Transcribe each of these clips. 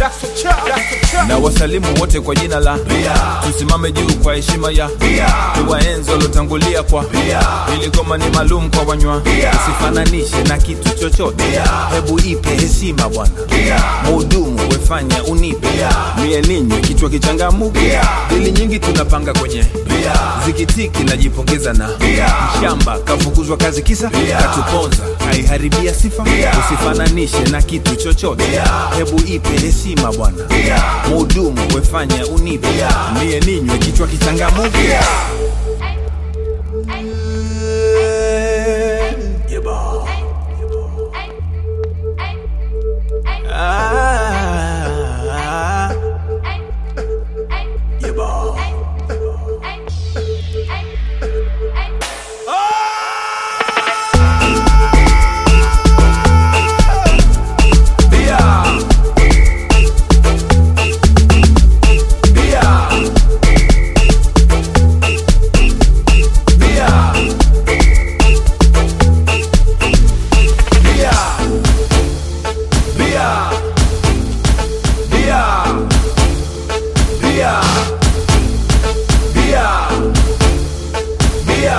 na wasalimu wote kwa jina la tusimame juu kwa heshima ya tuwaenzi waliotangulia kwa ili goma ni maalum kwa wanywa usifananishe na kitu chochote hebu ipe heshima bwana muhudumu wefanya unipe mie ninywe kichwa kichangamuke dili nyingi tunapanga kwenye zikitiki najipongeza na mshamba kafukuzwa kazi kisa katuponza kaiharibia sifa usifananishe na kitu chochote hebu ipe heshima bwana muhudumu wefanya unipe mie ninywe kichwa kichangamuke Yeba. Ah. Yeba. Bia. Bia. Bia. Bia. Bia. Bia. Bia. Bia. Bia.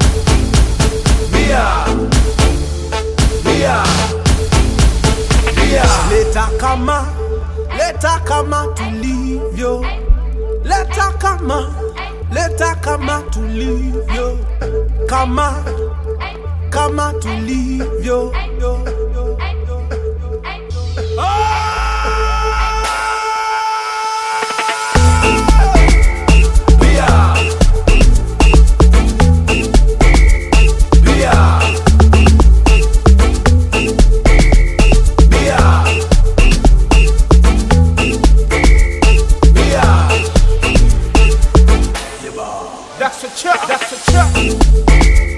Bia. Bia. Bia. leta kama leta kama tulivyo leta kama leta kama tulivyo kama kama tulivyo yo, yo, yo. Bia. Bia. Bia. Bia. That's a chop. That's a chop.